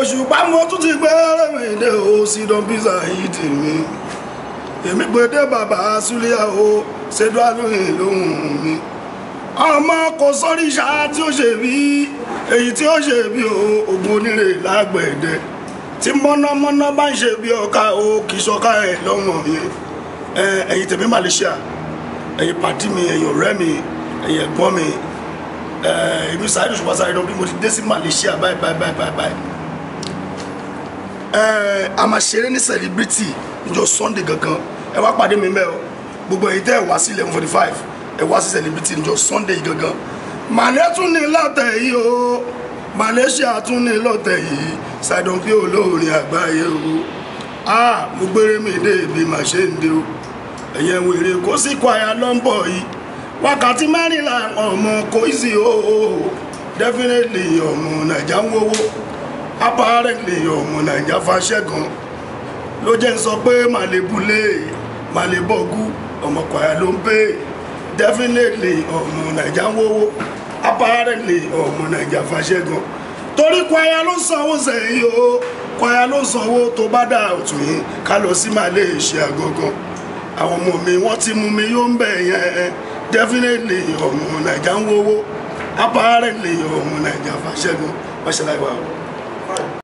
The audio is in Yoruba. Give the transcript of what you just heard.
òṣùpá mo tún ti gbé rẹ̀mìdé o sí don pizza yìí tì mí èmi gbèdé bàbá súlíà o ṣètò àlóyìn lóhùn mi ọmọ kò sórí ìṣá tí ó ṣe bí èyí tí ó ṣe bí o ògùn onírè lágbẹ̀dẹ tí mọ́nàmọ́ná bá ń ṣe bí ọ̀ka o kì í ṣọ̀ka ẹ̀ lọ́mọ yẹn ẹ̀yin tèmi Malaysia ẹ̀yin pàdí mi ẹ̀yin ọ̀rẹ́ mi ẹ̀yin ẹ̀gbọ́n mi èmi Saheed Òṣùpá Saheed bí mo ti dé sí Malaysia báyìí báyìí báyìí báyìí a máa ṣeré ní celebrity níjọ́ Sunday gangan ẹ wá pàdé mi mẹ́ o gbogbo èyí tẹ́ ẹ wá sí eleven forty five ẹ wá sí celebrity níjọ́ Sunday gangan màlẹ́ tún ní lọ́tẹ̀ yìí o Malaysia tún ní lọ́tẹ̀ yìí Saheed bí olórin àgbáyé o ah mo gbére mi dé ibi màá ṣe ń dé o ẹ̀yẹ wèrè kó sì kọ àyà lọ́ńbọ̀ yìí wákàtí mẹ́rìnlá ọmọ kò sí o definitely ọmọ nàìjà ń wówó apparently ọmọ nàìjà fàṣẹgàn ló jẹ́ ń sọ pé màlẹ́bùlé màlẹ́bọ̀gú ọmọ kwaya ló ń pè definitely ọmọ nàìjà ń wówó apparently ọmọ nàìjà fàṣẹgàn torí kwaya ló sanwó sẹ́yìn o kwaya ló sanwó tó bá dà òtún yìí ká lọ sí Malaysia gangan àwọn ọmọ mi wọ́n ti mú mi yóò ń bẹ̀ yẹn definitely ọmọ nàìjà ń wówó apparently ọmọ nàìjà fàṣẹgàn wọ́n ṣe láì wá o.